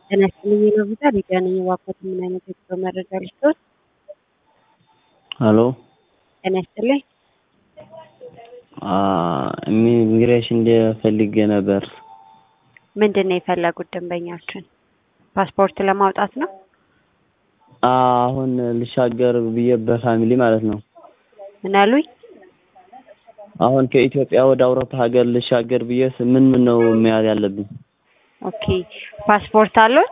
ጤና ይስጥልኝ የሎቪዛ ሊዲያ ነኝ። እባክዎት ምን አይነት የጉዞ መረጃ ልስጥዎት? ሄሎ ጤና ይስጥልኝ። ኢሚግሬሽን ፈልጌ ነበር። ምንድን ነው የፈለጉት ደንበኛችን? ፓስፖርት ለማውጣት ነው? አሁን ልሻገር ብዬ በፋሚሊ ማለት ነው። ምን አሉኝ? አሁን ከኢትዮጵያ ወደ አውሮፓ ሀገር ልሻገር ብዬ ምን ምን ነው መያዝ ያለብኝ? ኦኬ ፓስፖርት አለዎት?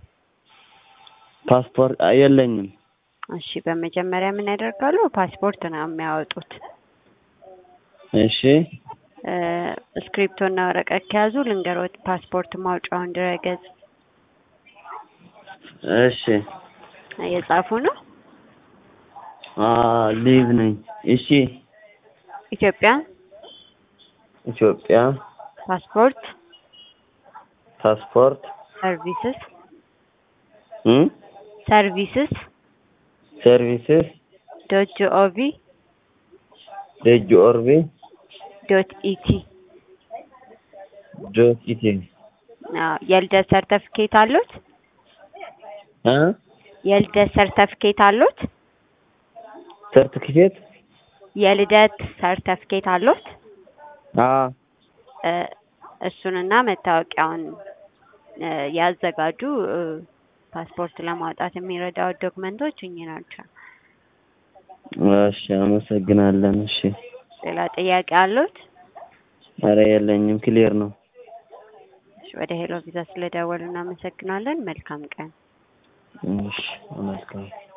ፓስፖርት የለኝም። እሺ በመጀመሪያ ምን ያደርጋሉ? ፓስፖርት ነው የሚያወጡት። እሺ እስክሪፕቶ እና ወረቀት ከያዙ ልንገሮት ፓስፖርት ማውጫውን ድረገጽ እሺ እየጻፉ ነው። ሊቭ ነኝ። እሺ ኢትዮጵያ ኢትዮጵያ ፓስፖርት ፓስፖርት ሰርቪስስ እም ሰርቪስስ ሰርቪስስ ዶት ጂኦቪ ደጅ ኦርቢ ዶት ኢቲ ዶት ኢቲ የልደት ሰርተፍኬት አሉት? እ የልደት ሰርተፍኬት አሉት? ሰርቲፊኬት የልደት ሰርተፍኬት አሉት? አ እሱንና መታወቂያውን ያዘጋጁ። ፓስፖርት ለማውጣት የሚረዳው ዶክመንቶች እኚህ ናቸው። እሺ አመሰግናለን። እሺ ሌላ ጥያቄ አሉት? ኧረ የለኝም፣ ክሊር ነው። እሺ ወደ ሄሎ ቪዛ ስለደወሉ እናመሰግናለን። መልካም ቀን። እሺ መልካም